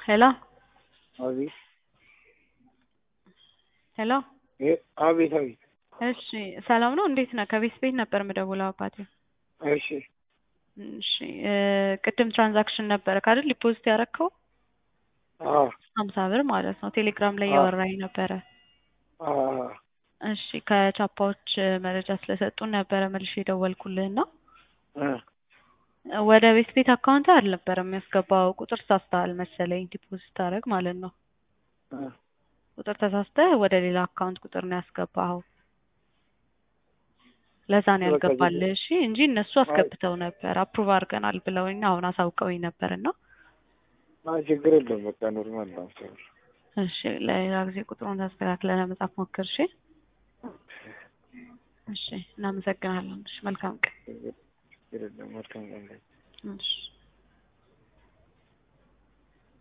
ሄሎ አቤት ሄሎ እ- አቤት አቤት እሺ ሰላም ነው እንዴት ነህ ከቤት ቤት ነበር የምደውለው አባቴ እሺ እሺ እ ቅድም ትራንዛክሽን ነበረ አይደል ዲፖዚት ያደረከው አዎ ሀምሳ ብር ማለት ነው ቴሌግራም ላይ አዎ። እያወራኝ ነበረ አዎ እሺ ከቻፓዎች መረጃ ስለሰጡን ነበረ መልሼ የደወልኩልህና እ ወደ ቤት ቤት አካውንት አልነበረም የሚያስገባው ቁጥር ተሳስተሃል መሰለኝ ዲፖዚት ታደርግ ማለት ነው እ ቁጥር ተሳስተህ ወደ ሌላ አካውንት ቁጥር ነው ያስገባኸው ለዛ ነው በቃ ያልገባልህ እሺ እንጂ እነሱ አስገብተው ነበር አፕሩቭ አድርገናል ብለውኝ አሁን አሳውቀውኝ ነበር እና አይ ችግር የለውም በቃ ኖርማል ነው ሰው እሺ ለሌላ ጊዜ ቁጥሩን ታስተካክለህ ለመጻፍ ሞክር እሺ እሺ እናመሰግናለን እሺ መልካም ቀን ችግር የለውም መልካም ቀን እሺ